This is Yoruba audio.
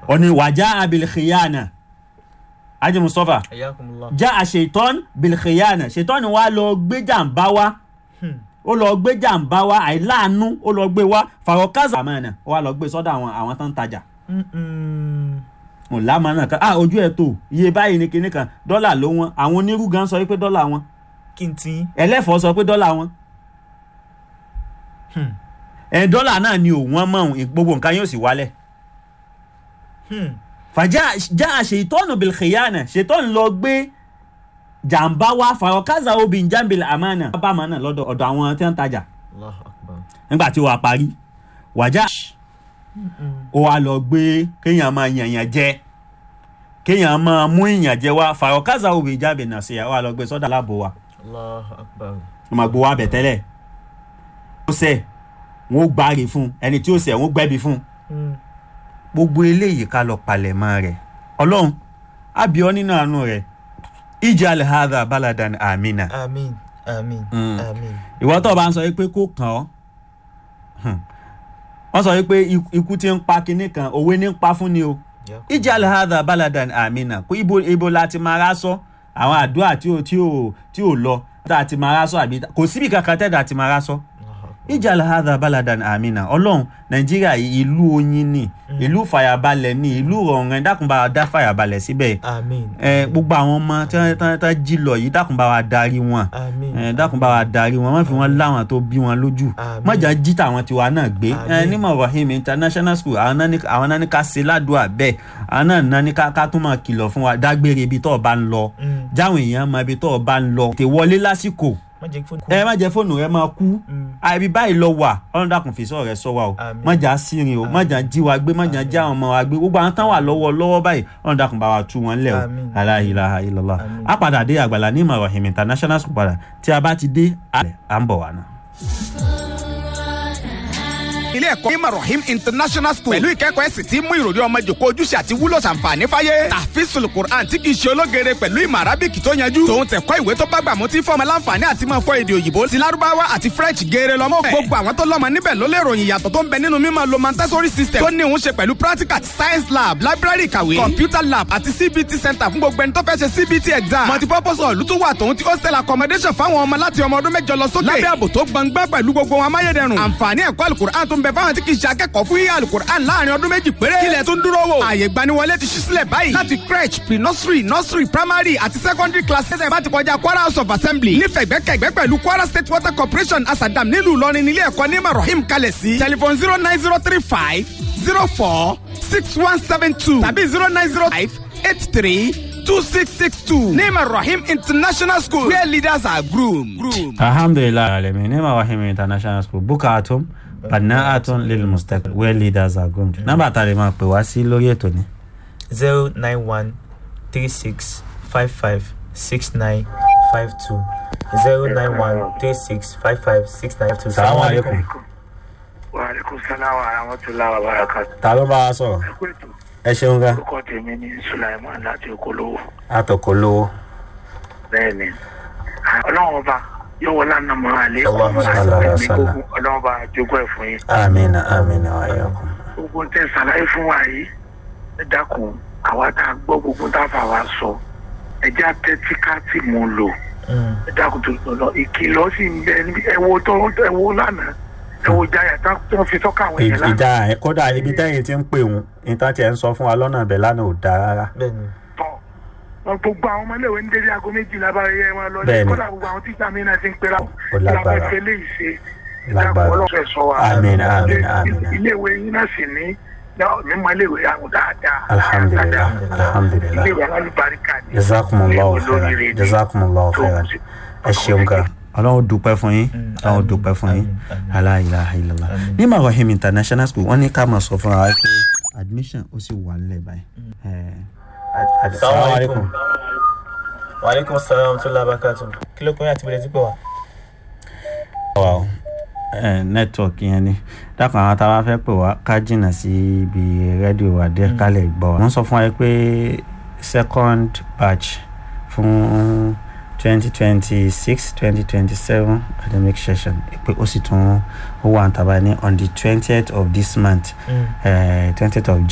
ó ní wàjá abilikhiyana ajé mustapha ayakumullah. já àṣetán bilkhiyana ṣetán wa lọ gbé jàǹbá wa Hmm. ó lọ gbé jàǹbá wa àìláàánú ó lọ gbé wa fàrọkázà àmàna ó wá lọ gbé sọ́dọ̀ àwọn àwọn tó ń tajà Mm-mm. ò lámàna kan ah ojú ẹ̀ tó iye báyìí ní kinní kan dọ́là ló wọn àwọn onírú gan sọ pé dọ́là wọn kí n tí. ẹlẹ́fọ̀ọ́ sọ pé dọ́là wọn Hmm. ẹ̀ dọ́là náà ni òun mọ̀ òun gbogbo nǹkan yóò sì wálẹ̀ Hmm. fàjà já àṣetọ́nù bilkhiyana ṣetọ́nù lọ gbé jàǹbá wa fàrọkázà obìn jambil amana bá àmàna lọ́dọ̀ ọ̀dọ̀ àwọn tí wọ́n ń tajà Allahu akbar. nígbà tí wàá parí wàjà Mm-mm. ó wá lọ gbé kéèyàn máa yànyàn jẹ kéèyàn máa mú ìyàn jẹ wá fàrọkázà obìn jambil náà sí ẹ wá lọ gbé sọ́dọ̀ aláàbò wa Allahu akbar. ó máa gbowó abẹ tẹ́lẹ̀ ó sẹ̀ wọ́n ó gbáre fún ẹni tí ó sẹ̀ wọ́n ó gbẹ́bi fún Mm. gbogbo eléyìí ká lọ palẹ̀mọ́ rẹ̀ ọlọ́run àbíọ́ nínú àánú rẹ̀ ijal hadha baladan amina Amin. Amin. Mm. Amin. ìwọ tó o bá ń sọ yìí pé kó kàn ọ́ hmm, wọ́n sọ yìí pé ikú- ikú tí ń pa kinní kan òwe ní ń pa fún ni o Yakum- ijal hadha baladan amina kó ibo ibo la ti máa rásọ àwọn àdúrà tí ò tí ò tí ò lọ tá a ti máa rásọ àbí kò síbi kankan tẹ́lẹ̀ àti máa rásọ Allahu akbar. ijal hadha baladan amina ọlọ́run nàìjíríà yìí ìlú oyin ni ìlú fàyàbalẹ̀ ni ìlú rọrùn ẹ̀ dákun bá wa dá fàyàbalẹ̀ síbẹ̀ Amin. ẹ gbogbo àwọn ọmọ tí wọ́n- tí wọ́n tí wọ́n jí lọ yìí dákun bá wa darí wọn Amin. ẹ dákun bá wa darí wọn má fi wọn láwọn tó bí wọn lójú Àmín. mọ̀jà jí tàwọn tiwa náà gbé ẹ Àmín. nímọ̀ rahim international school àwọn náà ní àwọn náà ní ká ṣe ládùúgbà bẹ́ẹ̀ àwọn náà náà ní ká ká tún máa kìlọ̀ fún wa dágbére ibi tó o bá ń lọ Mm. jáwọn èèyàn mọ ibi tó o bá ń lọ tè wọlé lásìkò Má jẹ́ kí fóònù kú. ẹ má jẹ́ fóònù rẹ máa kú Mm. àìbí báyìí lọ wà ọlọ́run dàkún fi sọ̀rọ̀ rẹ sọ wa o Àmín. mọ̀jà sírin o mọ̀jà jí wa gbé mọ̀jà já àwọn ọmọ wa gbé gbogbo àwọn tán wà lọ́wọ́ lọ́wọ́ báyìí ọlọ́run dàkún bá wa tú wọn lẹ̀ o Àmín. la ilaha illallah Àmín. a padà dé àgbàlá ní ìmọ̀ rahim international school padà tí a bá ti dé à ń bọ̀ wá náà. ilé ẹ̀kọ́ ní marahim international school pẹ̀lú ìkẹ́kọ̀ọ́ ẹ̀sìn tí mú ìròrí ọmọ jòkó ojúṣe àti wúlò ṣàǹfààní fáyé tàfíìsùl quran tí kì í ṣe ológere pẹ̀lú ìmọ̀ arábìkì tó yanjú tòun tẹ̀kọ́ ìwé tó bá gbà mú tí fọ́ọ̀mù láǹfààní àti máa fọ èdè òyìnbó ti lárúbáwá àti french geere lọ́mọ gbogbo àwọn tó lọ́mọ níbẹ̀ ló lè ròyìn ìyàtọ̀ tó ń bẹ nínú mímọ̀ lo montessori system tó ní òun ṣe pẹ̀lú practical science lab library ìkàwé computer lab àti cbt center fún gbogbo ẹni tó fẹ́ ṣe cbt exam multipurpose hall ló tún wà tòun ti hostel accommodation fáwọn ọmọ láti ọmọ ọdún mẹ́jọ lọ sókè lábẹ́ ààbò tó gbọngbọ́n pẹ̀lú gbogbo wọn amáyédẹrùn àǹfààní ẹ̀kọ́ alukur'an tó ń bẹ fáwọn tí kì í ṣe akẹ́kọ̀ọ́ fún yíyá alukur'an láàrin ọdún méjì péré kílẹ̀ tó ń dúró wò ààyè gbaniwọlé ti ṣí sílẹ̀ báyìí láti crèche pre nursery nursery primary àti secondary class ṣẹ̀ṣẹ̀ bá ti kọjá kwara house of assembly nífẹ̀gbẹ́kẹ̀gbẹ́ pẹ̀lú kwara state water corporation asadam nílùú ìlọrin nílé ẹ̀kọ́ ní marahim kalẹ̀ sí telephone zero nine zero three five zero four six one seven two tàbí zero nine zero five eight three two six six two name rahim international school where leaders are groomed. groomed. alhamdulilayi alamin ní ìmọ̀ rahim international school bukatum bana'atun lil mustaqbal where leaders are groomed. nọ́mbà tá a lè máa pè wá sí lórí ètò ni. zero nine one three six five five six nine five two zero nine one three six five five six nine five two. salamu aleykum. wàhálẹ́kùn sáláwà àràmọ́tòlá àbárakàtà. ta ló bá wa sọ̀rọ̀ ẹ̀kú ètò ẹ ṣeun gan orúkọ tèmi ní sulaiman láti okòlówó àtọkọ lówó. bẹ́ẹ̀ ni ọlọ́run ọba yóò wọlé àná mọ́ àlẹ́ Allahumma salli ala ẹ̀mí sallam. gbogbo ọlọ́run ọba jogún ẹ̀ fún yín. amina amina wa yakum. gbogbo ń tẹ́ ṣàlàyé fún wa yìí ẹ dákun àwa tá a gbọ́ gbogbo tá a fà wá sọ ẹjẹ́ àtẹ́tí ká tì mú un lò Mm. ẹ dákun tó lọ lọ ìkìlọ̀ sì ń bẹ níbi ẹ̀wọ̀ tó ẹ̀wọ̀ lánàá ẹ̀wọ̀ jáyà tá tó fi tọ́ka àwọn èèyàn lánàá. ìjà ẹ kódà ibi tẹ́yìn ti ń pè wọ́n níta tí ẹ ń sọ fún wa lọ́nà ibẹ̀ lánàá ò dáa rárá. bẹ́ẹ̀ni tọ wọn gbogbo àwọn ọmọléèwé ń délé aago méjìlá bá yẹ wọn lọ Bẹ́ẹ̀ni. kódà gbogbo àwọn tíṣà mi náà ti ń pera Ó lágbára. ìlànà ìfẹ́ lè ṣe Lágbára. ọlọ́sọ̀ ẹ̀sọ́ wa Àmín, àmín, àmín. iléèwé yín náà sì ní mímọ iléèwé àwọn dáadáa alhamdulilayi dáadáa. alhamdulilayi iléèwé alálùbáríkà ni jazakumullahu Iléèwé olóríire khairan ni. jazakumullahu Tó, khairan ẹ ṣeun gan ọlọ́run dúpẹ́ fún yín Mm, ọlọ́run àmín, dúpẹ́ fún yín àmín, àmín. aláìláha illallah Àmín. ní marahim international school wọ́n ní ká máa sọ fúnra wa pé admission ó sì wà nílẹ̀ báyìí. Eh, ad- Assalamu alaikum. wa aleykum salaam wa rahmatulah barakatu kí ló kọ́ yín àti bẹ̀rẹ̀ sí pé wa. wa o network yẹn ni dákun àwọn tá a bá fẹ́ pè wá ká jìnnà sí ibi rédíò wa díẹ̀ ká lè gbọ́ wa. wọ́n sọ fún wa pé second batch fún twenty twenty six twenty twenty seven academic session pé ó sì tún ó wà ń tàbá ní on the twentieth of this month Mm. twentieth of